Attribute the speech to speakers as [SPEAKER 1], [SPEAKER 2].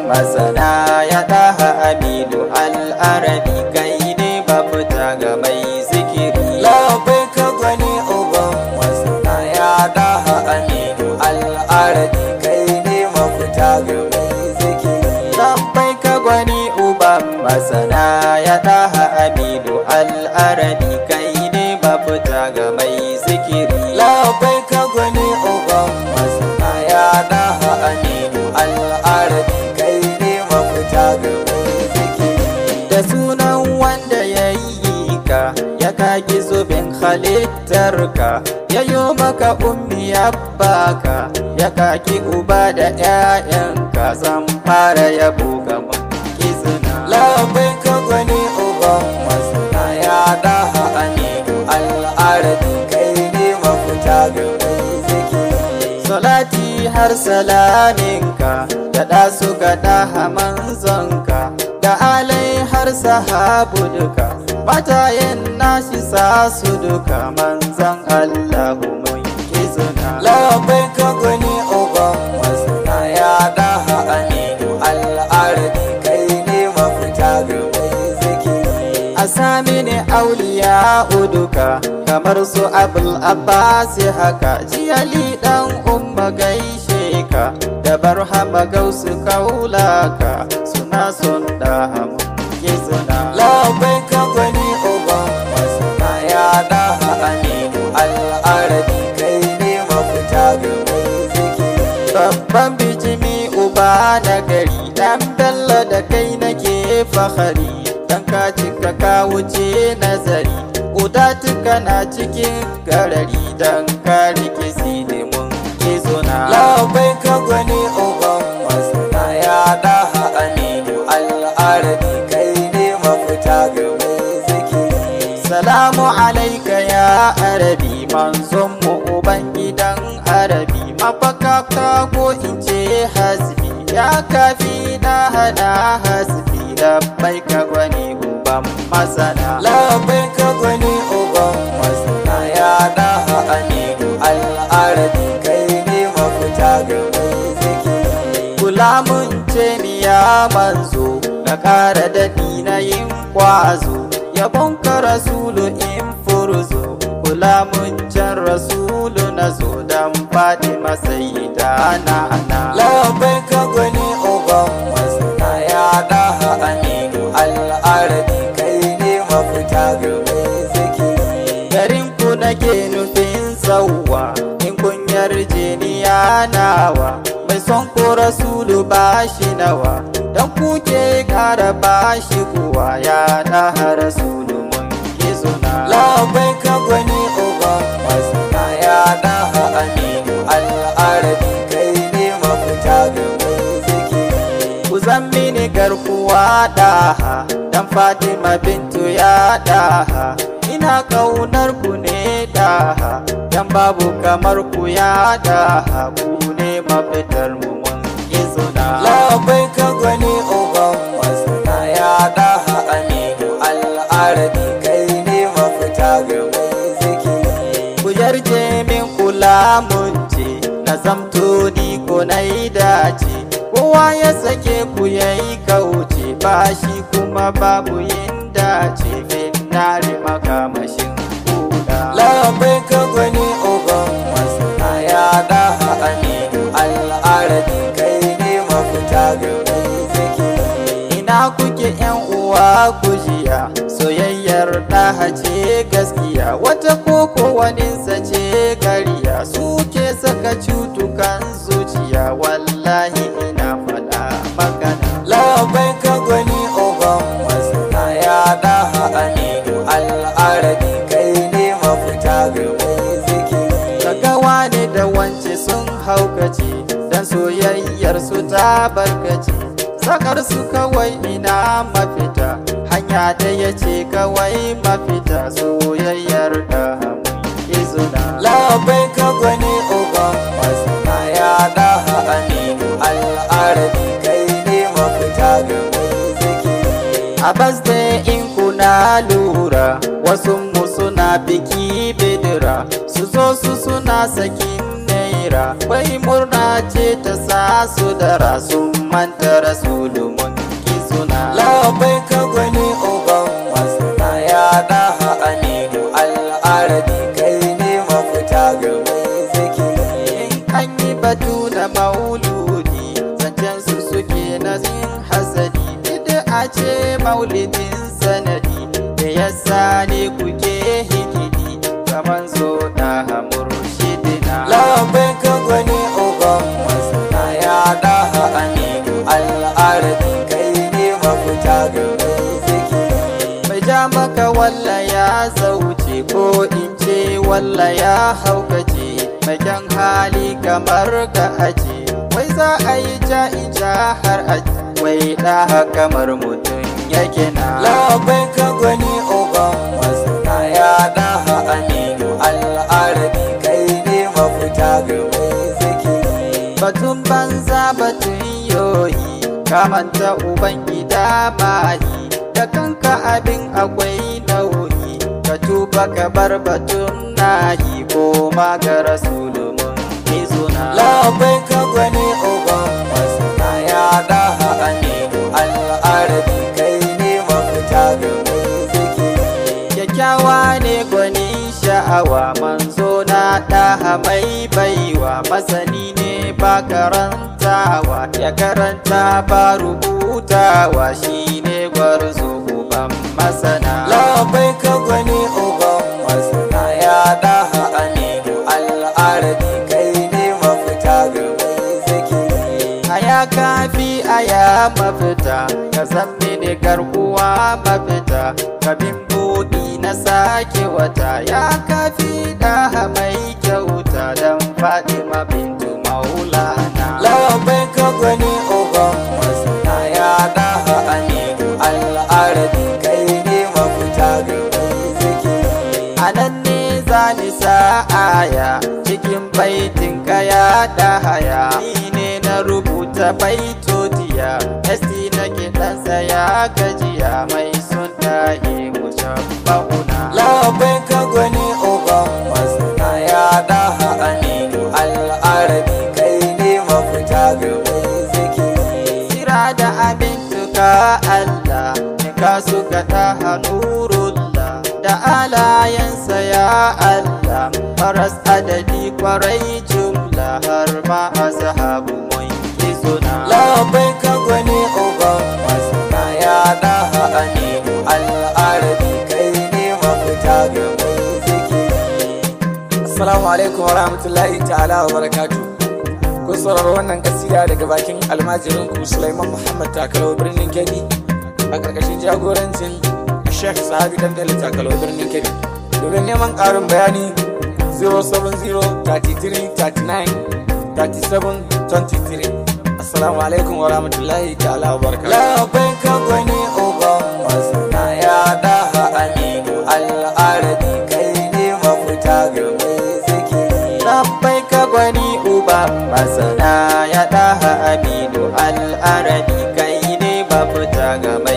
[SPEAKER 1] masana ya daha aminu al'arabi kai ne mafita ga mai zikiri
[SPEAKER 2] labai ka gwani uban masana ya daha aminu al'arabi kai ne mafita ga mai zikiri
[SPEAKER 1] Labbai ka gwani uban masana ya daha aminu al'arabi kai ne mafita ga mai zikiri
[SPEAKER 2] labai ka gwani uban masana ya daha aminu al'arabi kai ne mafita ga mai zikiri
[SPEAKER 1] da sunan wanda ya yi ka ya kagi zubin halittarka ya yi maka ummi ya baka ya kaki uba da 'ya'yanka zan fara yabo ga izina
[SPEAKER 2] labai ka gwani uban masana ya daha aminu al'arabi kai ne mafita ga mai zikiri
[SPEAKER 1] salati har salaminka da ɗasu ga daha manzonka da alai har sahabu duka matayen nashi sa su duka manzan allahu mun izina
[SPEAKER 2] labai ka gwani uban masana ya daha aminu al'arabi kai ne mafita ga mai zikiri
[SPEAKER 1] a sami ne auliya uduka kamar su abul abbas haka jiyali dan umma gaishe ka da barhama gausu kaulaka suna son da hamun izina
[SPEAKER 2] labai ka gwani uban masana ya daha aminu al'arabi kai ne mafita ga mai zikiri
[SPEAKER 1] babban bijimi uba na gari dan bello da kai nake fahari dan ka cika ka wuce nazari udatuka na cikin garari dan ka rike silimin izuna
[SPEAKER 2] labai ka gwani uban masana ya daha aminu al'arabi kai ne mafita ga mai zikiri
[SPEAKER 1] salamu alaika ya arabi manzon mu uban gidan arabi mafaka ka ko in ce hasbi ya kafi na hana hasbi labbai ka gwani uban masana
[SPEAKER 2] labai ka gwani uban masana ya daha aminu al'arabi kai ne mafita ga mai zikiri
[SPEAKER 1] kula mun ce ni ya manzo na ƙara daɗi na yin kwazo yabon ka rasulu in furzo kula mun can rasulu na zo dan faɗi masai da na na
[SPEAKER 2] labai ka gwani uban masana ya daha aminu al'arabi kai ne mafita ga mai zikiri
[SPEAKER 1] garin ku nake nufin sauwa in kun yarje ni ya nawa mai son ku rasulu ba shi nawa dan kuke kara ba shi kuwa ya daha rasulu mun izuna
[SPEAKER 2] labai ka gwani uban masana ya daha aminu al'arabi kai ne mafita ga mai zikiri
[SPEAKER 1] ku zan mini garkuwa daha dan fatima bintu ya daha ina kaunar ku ne daha dan babu kamar ku ya daha ku ne mafitar mu mun izuna
[SPEAKER 2] labai ka gwani uban masana ya daha aminu al'arabi kai ne mafita ga mai zikiri
[SPEAKER 1] ku yarje min kula mun ce na zamto ni ko na yi dace kowa ya sake ku yayi kauce ba shi kuma babu yin dace finnari makamashin kuda
[SPEAKER 2] labai ka gwani uban masana ya daha aminu al'arabi kai ne mafita ga mai zikiri
[SPEAKER 1] ina kuke yan uwa ku jiya soyayyar ɗaha ce gaskiya wata koko waninsa ce gariya suke saka cutukan zuciya wallahi ina faɗa magana
[SPEAKER 2] labai ka gwani uban masana ya daha aminu al'arabi kai ne mafita ga mai zikiri
[SPEAKER 1] daga wane da wance sun haukace dan soyayyar su ta barkace sakar su kawai ina mafita hanya da ya ce kawai mafita soyayyar da mun izuna
[SPEAKER 2] labai ka gwani uban masana ya daha aminu al'arabi kai ne mafita ga mai zikiri
[SPEAKER 1] a birthday in kuna lura wasu mu suna biki bidira su zo su suna sakin naira basira wai murna ce ta sa su da rasu manta rasulu mun ki suna
[SPEAKER 2] labai ka gwani uban masana ya daha aminu al'arabi kai ne mafita ga mai zikiri
[SPEAKER 1] an yi batu da mauludi zancen su suke na zin hasadi bid'a ce maulidin sanadi da yasa ne kuke hikidi kaman so da murshidina
[SPEAKER 2] labai ka gwani uban masana ya daha aminu al'arabi kai ne mafita ga mai zikiri
[SPEAKER 1] mai ja maka walla ya zauce ko in ce walla ya haukace mai kyan hali kamar ka ace wai za a yi ja ija har aji wai da kamar mutum yake na
[SPEAKER 2] labai ka gwani uban masana ya daha aminu al'arabi kai ne mafita ga mai zikiri
[SPEAKER 1] batun banza batun yoyi kamanta uban gida mahi da kanka abin akwai nauyi ka tuba ka bar batun nahi ko ma ga rasulumun izuna
[SPEAKER 2] labai ka gwani uban masana ya daha aminu al'arabi kai ne mafita ga mai zikiri
[SPEAKER 1] kyakkyawa ne gwani sha'awa manzo na ɗaha mai baiwa masani ne ba karantawa ya karanta ba rubutawa shi ne gwarzo uban masana
[SPEAKER 2] labai ka gwani uban masana ya daha aminu al'arabi kai ne mafita ga mai zikiri
[SPEAKER 1] aya kafi aya mafita ka san mini garkuwa mafita kabin buɗi na sake wata ya kafi ɗaha mai kyauta don fatima bintu maulana
[SPEAKER 2] labai ka gwani uban masana ya daha aminu al'arabi kai ne mafita ga mai zikiri
[SPEAKER 1] a nan ne za ni sa aya cikin baitin kaya da haya ni ne na rubuta baitotiya esti na kiɗansa ya gajiya mai sun tahi mushabbahuna
[SPEAKER 2] labai ka gwani uban masana ya daha aminu al'arabi kai ne mafita ga mai zikiri
[SPEAKER 1] Sira da abin tuka Allah ka suka ta nurullah da alayensa ya Allah faras adadi kwarai jumla har ma azhabu mun yi suna
[SPEAKER 2] labai ka gwani uban masana ya daha aminu al'arabi kai ne mafita ga mai zikiri assalamu alaikum wa rahmatullahi ta'ala wa barakatu kun sauraro wannan kasida daga bakin almajirin ku Sulaiman Muhammad Takalo birnin Kebbi a karkashin jagorancin Sheikh Sahabi Dandali Takalo birnin Kebbi domin neman ƙarin bayani 070-33-39-37-23 assalamu alaikum wa rahmatullahi ta'ala wa barakatu labai ka gwani uban masana ya daha aminu al'arabi kai ne mafita ga mai zikiri
[SPEAKER 1] Rabbai ka gwani uba masana ya ɗaha aminu al'arabi kai ne mafita ga mai